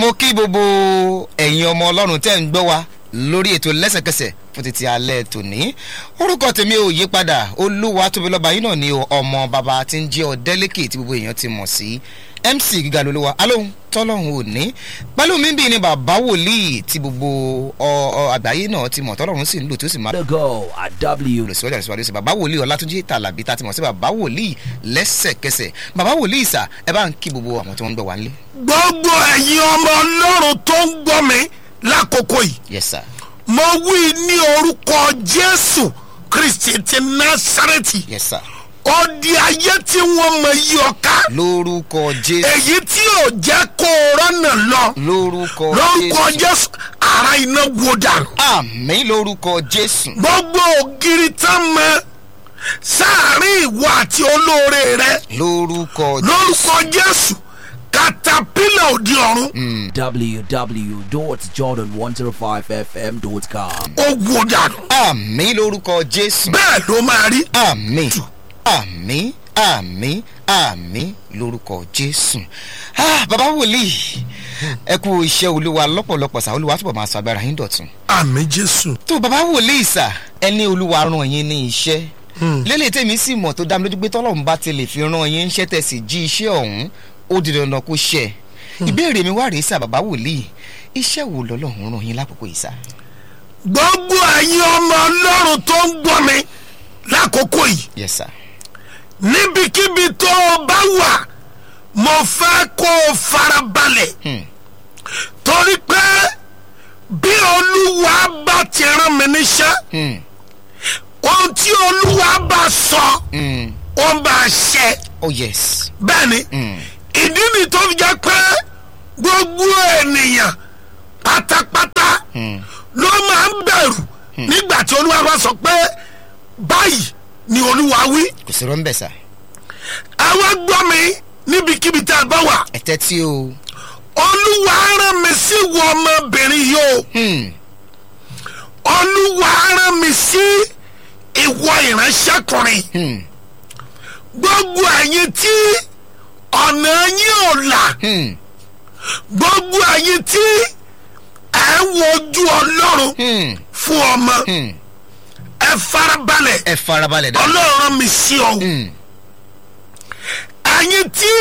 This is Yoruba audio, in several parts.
mo kí gbogbo ẹ̀yin ọmọ ọlọ́run tẹ́ ń gbọ́ wa lórí ètò lẹ́sẹ̀kẹsẹ̀ fún títí alẹ́ tòní orúkọ tèmi ò yí padà olúwa tóbi lọ́ba yín náà ni ọmọ bàbá tí ń jẹ́ ọ̀dẹ́lẹ́kì tí gbogbo èèyàn ti mọ̀ sí mc gíga lolúwa alóhùn tọ́lọ́hún ò ní pẹ̀lú mi bí ni bàbá wòlíì tí gbogbo àgbáyé náà ti mọ̀ tọ́lọ́hún sì ń lò tó sì máa The go at W. olùsíwájú àti sí bàbá wòlíì ọlátúnjí tàlàbí tá a ti mọ̀ sí bàbá wòlíì lẹ́sẹ̀kẹsẹ̀ bàbá wòlíì sà ẹ bá ń kí gbogbo àwọn tí wọ́n ń gbọ́ wá nílé. gbogbo ẹ̀yin ọmọ ọlọ́run tó ń gbọ́ mi lákòókò yìí yes sir mo wí ní orúkọ jésù kristi ti násàrẹ́tì yes sir ó di ayé tí wọ́n mọ yí ọ̀ká lórúkọ jésù èyí tí ò jẹ́ kó o rọ́nà lọ lórúkọ lórúkọ jésù ara iná wo dànù àmì lórúkọ jésù gbogbo ògiri tá mọ sáàrin ìwọ àti olóore rẹ lórúkọ lórúkọ jésù katapila òdi ọ̀run www.jordan105fm.com. ó wo dànù àmì lórúkọ jésù bẹ́ẹ̀ ló máa rí àmì àmì àmì àmì lórúkọ jésù Ah, bàbá wòlíì ẹ kú iṣẹ́ olúwa lọ́pọ̀lọpọ̀ sà olúwa túbọ̀ máa sọ agbára yín dọ̀tun àmì jésù tó bàbá wòlíì sà ẹni olúwa ràn yín ní iṣẹ́ lélẹ̀ tèmi sì mọ̀ tó dá mi lójú pé tọ́lọ́run bá ti lè fi ràn yín iṣẹ́ tẹ̀sí jí iṣẹ́ ọ̀hún ó di dandan kó ṣẹ ìbéèrè mi wá rèé sà bàbá wòlíì iṣẹ́ wo lọ́lọ́run ràn yín lákòókò yìí sà. gbogbo ẹ̀yin ọmọ ọlọ́run tó ń gbọ́ mi lákòókò yìí yes sir níbikíbi tó o bá wà mo fẹ́ kó o farabalẹ̀ Hmm. torí pé bí olúwa bá ti rán mi níṣẹ́ Hmm. ohun tí olúwa bá sọ Hmm. ó bá ṣẹ oh yes. bẹ́ẹ̀ ni Hmm. ìdí ni tó fi jẹ́ pé gbogbo ènìyàn pátápátá Hmm. ló máa ń bẹ̀rù nígbà tí olúwa bá sọ pé báyìí ni olúwa wí kò sí rọ́ńbẹ̀ sà àwọn gbọ́ mi níbikíbi tá a bá wà ẹ tẹ́tí o. olúwa rán mi sí wọ ọmọbìnrin yìí o Hmm. olúwa rán mi sí ìwọ ìránṣẹ́kùnrin Hmm. gbogbo ẹ̀yin tí ọ̀nà yín ò là Hmm. gbogbo ẹ̀yin tí ẹ̀ ń wojú ọlọ́run Hmm. fún ọmọ Hmm. ẹ farabalẹ̀ ẹ farabalẹ̀ dá. ọlọ́run rán mi sí ọ Hmm. ẹ̀yin tí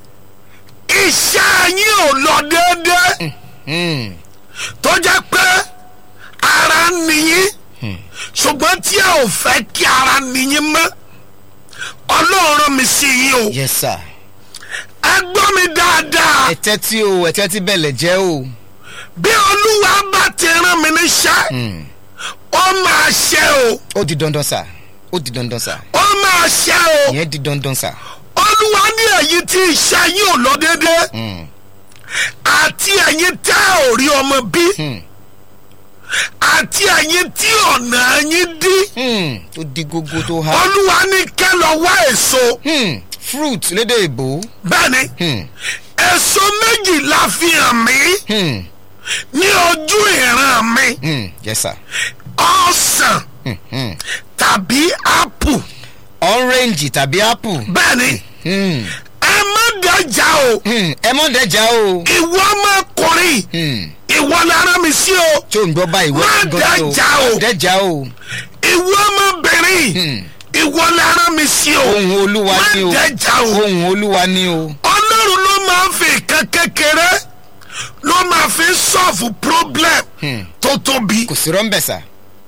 iṣẹ́ yín ò lọ déédéé Hmm. tó jẹ́ pé ara ń nìyín ṣùgbọ́n tí ẹ ò fẹ́ kí ara nìyín mọ́ ọlọ́run rán mi sí yín o yes sir. ẹ gbọ́ mi dáadáa ẹ tẹ́tí o ẹ tẹ́tí bẹ̀lẹ̀ jẹ́ o. bí olúwa bá ti rán mi níṣẹ́ Hmm. ó máa ṣe o ó di dandan sà ó di dandan sà ó máa ṣe o ìyẹn di dandan sà. olúwa ní èyí tí iṣẹ́ yín ò lọ déédéé Hmm. àti ẹ̀yin tẹ́ ò rí ọmọ bí Hmm. àti ẹ̀yin tí ọ̀nà yín dí Hmm. tó di gógó tó há. olúwa ní kẹ́ lọ wá èso Hmm. fruit lédè ìbò. bẹ́ẹ̀ ni Hmm. èso méjì la fi hàn mí Hmm. ní ojú ìran mi Hmm. yes sir. ọ̀sán Hmm. Hmm. tàbí ápù orange tàbí apple. bẹ́ẹ̀ ni Hmm. ẹ má dájà o Hmm. ẹ mọ̀ dẹ́jà o. ìwọ ọmọkùnrin Hmm. ìwọ lára mi sí o tí o ń gbọ́ báyìí Má wọ́n ti gan dẹ́jà o. dẹ́jà o. ìwọ ọmọbìnrin Hmm. ìwọ lára mi sí o ohun olúwa má ni o. dájà o ohun olúwa ni o. ọlọ́run ló máa ń fi nǹkan kékeré ló máa fi sọ́ọ̀fù problem Hmm. tó tóbi kò sí rọ́ńbẹ̀ sà.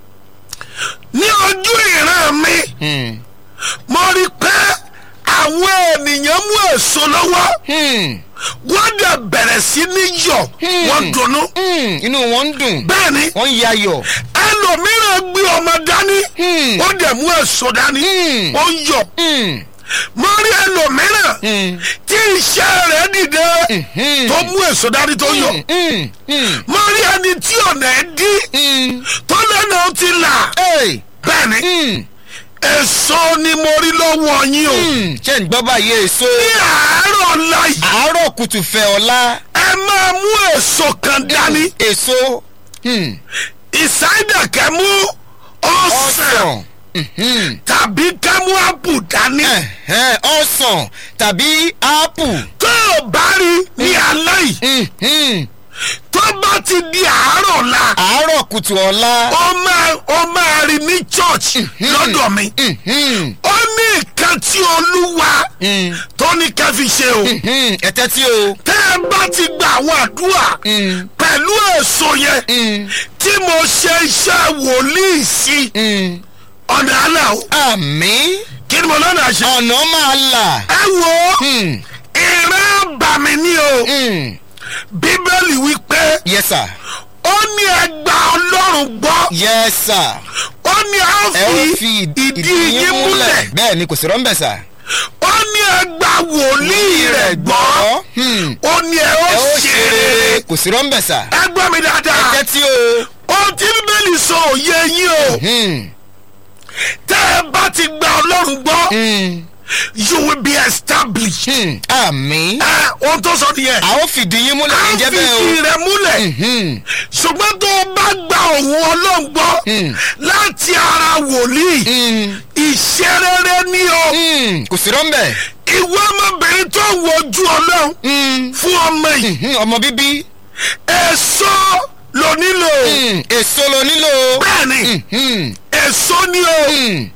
ní ojú ìran mi Hmm. mo rí i pé àwọn ènìyàn mú èso lọ́wọ́ Hmm. wọ́n dẹ̀ bẹ̀rẹ̀ sí ní yọ̀ Hmm. wọ́n dunnú Hmm. inú wọn ń dùn. bẹ́ẹ̀ ni wọ́n ń yayọ̀. ẹlòmíràn gbé ọmọ dání Hmm. ó dẹ̀ mú èso dání Hmm. ó ń yọ̀ Hmm. mo rí ẹlòmíràn Hmm. tí iṣẹ́ rẹ̀ dìde Hmm. tó mú èso dání tó yọ̀ Hmm. Hmm. mo rí ẹni tí ọ̀nà ẹ̀ dí Hmm. tó lẹ́nu ó ti là Hey. bẹ́ẹ̀ ni Hmm. èso ni mo rí lọ́wọ́ yín o Hmm. ṣé ń gbọ́ báyìí èso. ní àárọ̀ ọ̀la yìí àárọ̀ kùtù fẹ́ ọ̀la. ẹ máa mú èso kan dání èso. Hmm. ìsáyidà kẹ́ mú ọ̀sán ọsàn. Mhm. tàbí kẹ́ mú àpù dání Ẹ̀hẹ́n, ọsàn tàbí ápù. tó o bá rí ní alẹ́ yìí Mhm. ti di àárọ̀ la àárọ̀ kùtù ọ̀la. ó máa ó máa rí ní church lọ́dọ̀ mi Mhm. ó ní nǹkan tí olúwa Mm. tó ní ká fi ṣe o Mhm. ẹ tẹ́tí o. tẹ́ ẹ bá ti gba àwọn àdúrà Mm. pẹ̀lú èso yẹn Mm. tí mo ṣe iṣẹ́ wòlíì sí Mm. ọ̀nà àlà o àmì kí ni mo lọ́nà àṣẹ. ọ̀nà máa là. ẹ wo Mm. ìran bàmí ni o Mm. bíbélì wípé yes sir. ó ní ẹgbà ọlọ́run gbọ́ yes sir. ó ní a ẹ ó fi fi ìdí yín múlẹ̀ bẹ́ẹ̀ ni kò sí rọ́ńbẹ̀ sà. ó ní ẹgbà wòlíì rẹ̀ gbọ́ Hmm. ó ní ẹ ẹ ó ó ṣe rere kò sí rọ́ńbẹ̀ sà. ẹ gbọ́ mi dáadáa tẹ́tí o. ohun tí bíbélì sọ òye yín o Hmm. tẹ́ ẹ bá ti gba ọlọ́run gbọ́ Hmm. you will be established. Hmm. àmì. ẹ ohun tó sọ nìyẹn. a ó fìdí yín múlẹ̀ a ní jẹ́ fi bẹ́ẹ̀ o. ìdí rẹ̀ múlẹ̀. Hmm. ṣùgbọ́n tó o bá gba òun ọlọ́run gbọ́ Mm. láti ara wòlíì Hmm. ìṣerere ni o Hmm. kò sí rọ́ńbẹ̀. ìwé ọmọbìnrin tó wojú ọlọ́run Hmm. fún ọmọ yìí Hmm. ọmọ bíbí. èso ló nílò Hmm. èso lo nílò. bẹ́ẹ̀ ni Hmm. èso ni o Hmm.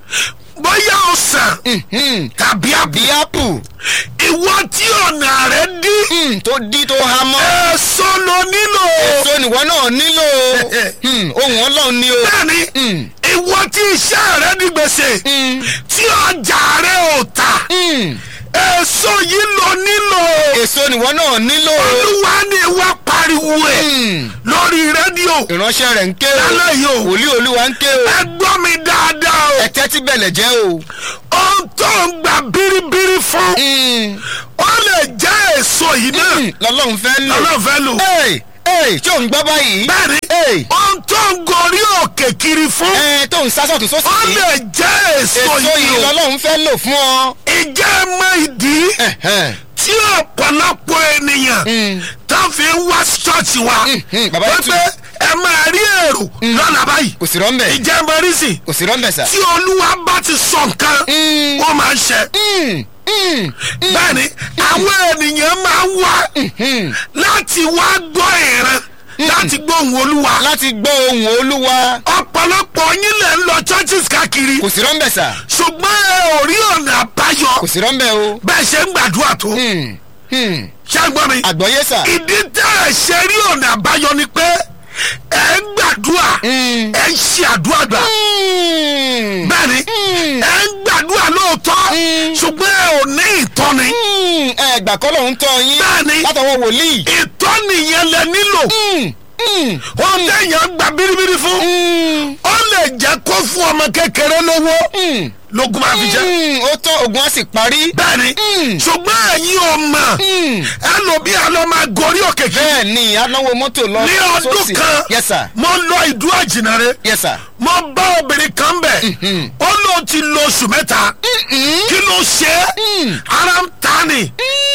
bóyá ọsàn Hmm. tàbí àbí bí ápù. ìwọ tí ọ̀nà rẹ̀ dí Hmm. tó dí tó há mọ́. èso ló nílò èso nìwọ náà nílò. Hmm. ohun ọlọ́run ni o. bẹ́ẹ̀ ni Hmm. ìwọ tí iṣẹ́ rẹ̀ di gbèsè Hmm. tí ọjà rẹ̀ ò tà Hmm. èso yìí ló nílò. èso nìwọ náà nílò. olúwa ni wá pariwo ẹ Hmm. lórí rédíò ìránṣẹ́ rẹ̀ ń ké o. lálẹ́ yìí o wòlíì olúwa ń ké o. ẹ gbọ́ mi dáadáa o ẹ tẹ́tí bẹ̀lẹ̀ jẹ́ o. ohun tó ń gba bíríbírí fún Hmm. ó lè jẹ́ èso yìí náà Hmm. lọ́lọ́run fẹ́ lò. lọ́nà fẹ́ lò Hey, hey, tí ò ń gbọ́ báyìí. bẹ́ẹ̀ni Hey. ohun tó ń gorí òkè kiri fún ẹ tó ń sásọ̀ tó ó sósì. lè jẹ́ èso èso yìí yìí o lọ́lọ́run fẹ́ lò fún ọ. ìjẹ́ mọ ìdí Ẹ̀hẹ́n. tí ọ̀pọ̀lọpọ̀ ènìyàn Hmm. tó fi ń wá ṣọ́ọ̀ṣì wa hmm, bàbá yìí wípé ẹ máa rí èrò lọ́nà báyìí kò sí rọ́ńbẹ̀. ìjẹ́ mọ rí sí kò sí rọ́ńbẹ̀ sà. tí olúwa bá ti sọ nǹkan Hmm. ó máa ń ṣe. Hmm. Hmm. bẹ́ẹ̀ni àwọn ènìyàn máa ń wá Hmm. láti wá gbọ́ ìran láti gbọ́ ohùn olúwa. láti gbọ́ ohùn olúwa. ọ̀pọ̀lọpọ̀ yín lè ń lọ churches káàkiri kò sí rọ́ńbẹ̀ sà. ṣùgbọ́n ẹ ò rí ọ̀nà àbáyọ kò sí rọ́ńbẹ̀ o. bẹ́ẹ̀ ṣe ń gbàdúrà tó. Hmm. Hmm. ṣé ń gbọ́ mi. àgbọ̀yé sà. ìdí tẹ́ ẹ ṣe rí ọ̀nà àbáyọ ni pé ẹ ń gbàdúrà Hmm. ẹ ń ṣe àdúrà gbà. Hmm. bẹ́ẹ̀ni Hmm. ẹ ń gbàdúrà lóòótọ́ Hmm. ṣùgbọ́n ẹ ò ní ìtọ́ni. Hmm. ẹ gbà kọ́ lòun tọ́ yín. Bẹ́ẹ̀ni. látọwọ́ wòlíì. ìtọ́ni yẹn lẹ nílò. Hmm. Hmm. wọ́n téèyàn gba bíríbírí fún. Hmm. ó lè jẹ́ kó fún ọmọ kékeré lówó Hmm. lógún máa fi jẹ́. Hmm. ó tọ́ ogun á sì parí. bẹ́ẹ̀ni Mm. ṣùgbọ́n ẹ̀yin ò mọ̀ Hmm. ẹlòmí àlọ́ máa gorí òkè kí. bẹ́ẹ̀ ni anáwó mọ́tò lọ. ní ọdún sósì. kan yes sir. mo lọ ìdú àjìnàre yes sir. mo bá obìnrin kan bẹ̀ Mhm. ó lóun ti lo oṣù mẹ́ta Mm-mm. kí ló ṣe é Mm. ara ń ta ni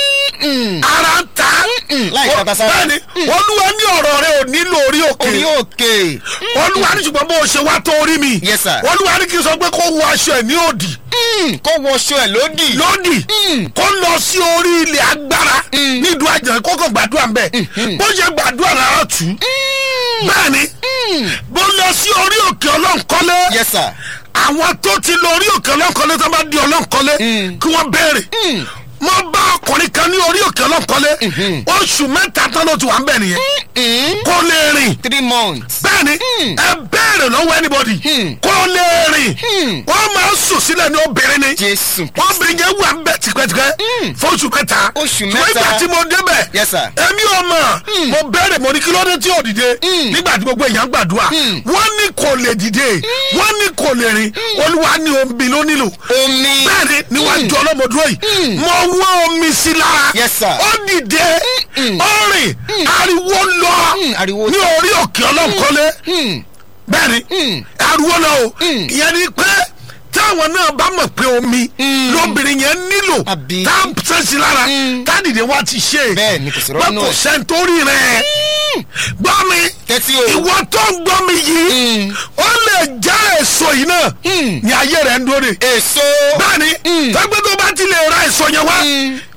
Mm. ara ń ta Mm. láì tata sára. bẹ́ẹ̀ni olúwa ní ọ̀rọ̀ rẹ ò nílò orí òkè orí òkè. olúwa ní ṣùgbọ́n bó o ṣe wá tó orí mi Yes, sir. olúwa ní kí n sọ pé kó wọ aṣọ ẹ̀ ní òdì Mm. kó wọṣọ ẹ̀ lódì. lódì Mm. kó lọ sí orí ilẹ̀ agbára Mm. nídùú àjẹ́ kó kàn gbàdúrà ń bẹ̀ bó ṣe gbàdúrà rárá tù ú Mm. bẹ́ẹ̀ni Mm. bó lọ sí orí òkè ọlọ́nkọ́lé yes sir. àwọn tó ti lọ orí òkè ọlọ́nkọ́lé tó bá di ọlọ́nkọ́lé Mm. kí wọ́n béèrè Mm. mo bá ọkùnrin kan ní orí òkè ọlọ́nkọ́lé Mhm. oṣù mẹ́ta tán ló ti wà ń bẹ̀ nìyẹn Mm. kó lè rìn three months. bẹ́ẹ̀ni Mm. ẹ béèrè lọ́wọ́ anybody Mm. kó lè rìn Mm. wọ́n máa ń sùn sílẹ̀ ní obìnrin ni jésù. obìnrin yẹn wà ń bẹ̀ tipẹ́tipẹ́ Mm. fún oṣù mẹ́ta Oṣù Ṣùgbọ́n mẹ́ta. ìgbà tí mo débẹ̀ yes sir. èmi ò mọ̀ mo béèrè mo ní kí ló dé tí ò dìde Mm. nígbà tí gbogbo èèyàn gbàdúrà Mm. wọ́n ní kò lè dìde wọ́n ní kò lè rìn olúwa ní omi ló nílò omi. bẹ́ẹ̀ni níwájú ọlọ́mọdúró yìí Mm. mo wọ́n omi sí lára Yes, sir. ó dìde Mm. ó rìn ariwo lọ Mm, ariwo ní orí òkè ọlọ́nkọ́lé Mm. bẹ́ẹ̀ni Mm. ariwo lọ o Mm. ìyẹn ni pé táwọn náà bá mọ̀ pé omi Mm. lóbìnrin yẹn nílò Àbí. tá a sẹ́sì lára Mm. tádìdé wa ti ṣe Bẹ́ẹ̀ni, kò sí pé rọ́nù kò ẹ̀. sẹ́ńtórí rẹ̀ gbọ́ mi tẹ́tí o. ìwọ tó ń gbọ́ mi yìí Mm. ó lè já èso yìí náà Mm. ní ayé rẹ̀ ń dóre èso. bẹ́ẹ̀ni Mm. tẹ́gbẹ́ tó bá ti lè ra èso yẹn wá Mm.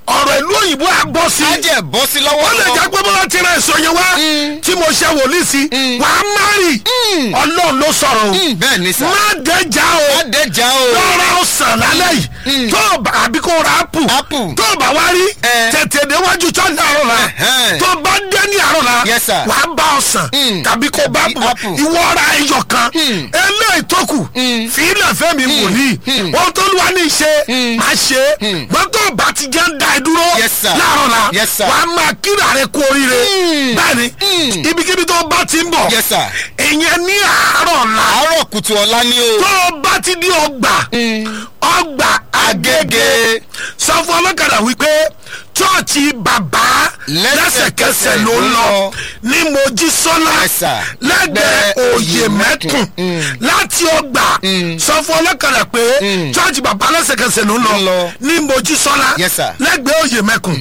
ọ̀rọ̀ ìlú òyìnbó á bọ́ sí á jẹ́ bọ́ sí lọ́wọ́ ó lè jẹ́ pé bọ́lá ti rẹ̀ sọ yẹn wá tí mo ṣe wòlíì sí wà á márì ọlọ́run ló sọ̀rọ̀ o Mm, bẹ́ẹ̀ ni sà má dẹ́jà o má dẹ́jà o lọ́ra ọ̀sán lálẹ́ yìí tó o bá àbí kó o ra apple Apple. tó o bá wá rí Eh. tètè déwájú church àárọ̀ la Ẹ̀hẹ́n. tó o bá dé ní àárọ̀ la Yes, sir. wà á bá ọ̀sán Mm. tàbí kó o bá Tàbí apple apple. ìwọ ra ẹyọ kan Mm. eléyìí tó kù fìlẹ̀ fẹ́mi wòlíì ohun tó lù wá ní í ṣe má ṣe é gbọ́dọ̀ bá ti jẹ́ ń da ẹ dúró Yes, sir. láàárọ̀ la Yes, sir. wà á máa kíra rẹ kú oríire Mm. bẹ́ẹ̀ni Mm. ibikíbi tó bá ti ń bọ̀ Yes, sir. ìyẹn ní àárọ̀ la àárọ̀ kùtù ọ̀la ni o tó o bá ti di ọgbà ọgbà agége sọ fún ọlọ́kadà wípé chọ́ọ̀chì bàbá lẹ́sẹ̀kẹsẹ̀ ló ń lọ ní mojísọ́lá Yes, sir. lẹ́gbẹ̀ẹ́ Lẹ́gbẹ̀ẹ́ òye mẹ́kùn láti ọgbà sọ fún ọlọ́kadà pé chọ́ọ̀chì bàbá lẹ́sẹ̀kẹsẹ̀ ló ń Ló ń lọ lọ. ní mojísọ́lá Yes, sir. lẹ́gbẹ̀ẹ́ òye mẹ́kùn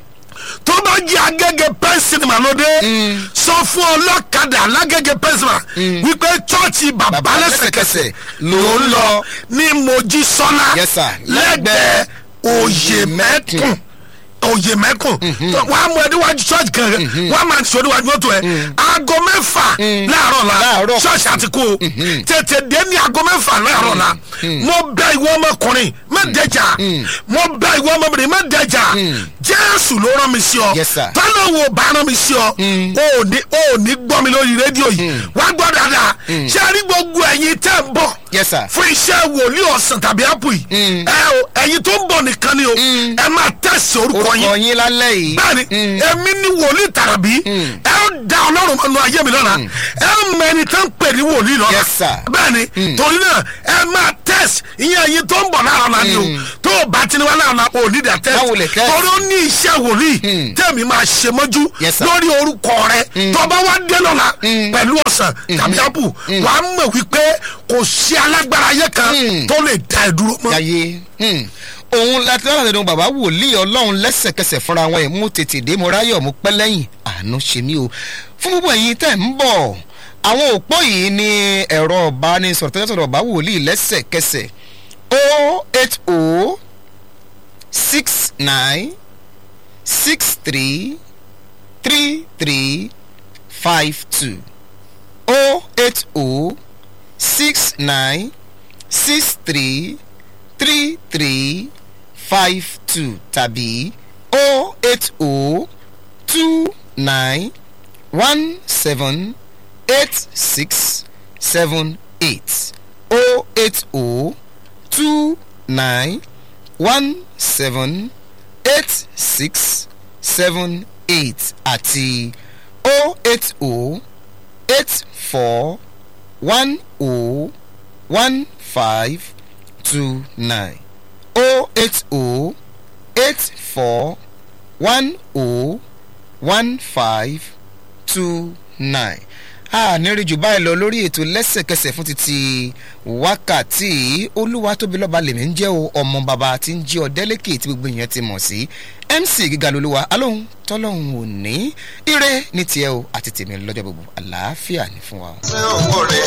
tó bá jẹ́ agége pẹ́ńsìnìmà lóde sọ fún ọlọ́kadà lágége pẹ́ńsìnìmà wípé chọ́ọ̀chì bàbá Bàbá lẹ́sẹ̀kẹsẹ̀ lẹ́sẹ̀kẹsẹ̀ ló ń lọ ní mojísọ́lá Yes, sir. lẹ́gbẹ̀ẹ́ òye mẹ́kùn òye mẹ́kùn wàá mú ẹdínwájú church kan wàá máa sọ ẹdínwájú mọ́tò ẹ aago mẹ́fà láàárọ̀ la Láàárọ̀. church àti kú o tètè dé ní aago mẹ́fà láàárọ̀ la mo bẹ ìwọ ọmọkùnrin má dẹjà mo bẹ ìwọ ọmọbìnrin má dẹjà jésù ló rán mi sí ọ Yes, sir. tọ́lá wo bá rán mi sí ọ o ò ní o ò ní gbọ́ mi lórí rédíò yìí wá gbọ́ dáadáa ṣé a rí gbogbo ẹ̀yin tẹ́ ń bọ̀ Yes, sir. fún iṣẹ́ wòlíì ọ̀sán tàbí ápù yìí ẹ o ẹ̀yin tó ń bọ̀ nìkan ni o ẹ máa tẹ̀sí orúkọ orúkọ yín yín lálẹ́ yìí bẹ́ẹ̀ni èmi ni wòlíì tàràbí ẹ ó da ọlọ́run mọ́nu ayé mi lọ́la ẹ ó mọ ẹni tó ń pè ní wòlíì lọ́la Yes, sir. bẹ́ẹ̀ni torí náà ẹ máa tẹ̀sí ìyẹn ẹ̀yin tó ń bọ̀ lára la ni o tó o bá ti ní wá lára la o ní dà Báwo lè tẹ̀sí test? torí ó ní iṣẹ́ wòlíì tẹ̀mí máa ṣe mọ́jú Yes, sir. lórí orúkọ rẹ tó bá wá dé lọ́la pẹ̀lú ọ̀sán tàbí ápù wàá mọ̀ wípé kò sí alágbára ayé kan tó lè da ẹ dúró mọ́. yáyé òun láti lọ́nà tẹ̀lé bàbá wòlíì ọlọ́run lẹ́sẹ̀kẹsẹ̀ fúnra wọn ẹ̀ mú tètè dé mo ráyọ̀ mo pẹ́ lẹ́yìn àánú ṣe mí o fún gbogbo ẹ̀yin tẹ̀ ń bọ̀ àwọn òpó yìí ní ẹ̀rọ ọ̀bánisọ̀rọ̀ tẹ́lẹ̀ sọ̀rọ̀ bàbá wòlíì lẹ́sẹ̀kẹsẹ̀ o eight o six nine six three three three five two o eight o six nine six three three three five two tàbí o eight o two nine one seven eight six seven eight o eight o two nine one seven eight six seven eight àti o eight o eight four one o one five two nine o eight o eight four one o one five two nine a nírí jù báyìí lọ lórí ètò lẹ́sẹ̀kẹsẹ̀ fún títí wákàtí olúwa tóbi lọ́ba lèmi ń jẹ́ o ọmọ bàbá tí ń jí ọ̀dẹ́lẹ́kẹ̀ tí gbogbo èèyàn ti mọ̀ sí mc gíga lolúwa alóhùn tọ́lọ́hùn ò ní ire ní tiẹ̀ o àti tèmi lọ́jọ́ gbogbo àlàáfíà ní fún wa. ṣé owó rẹ̀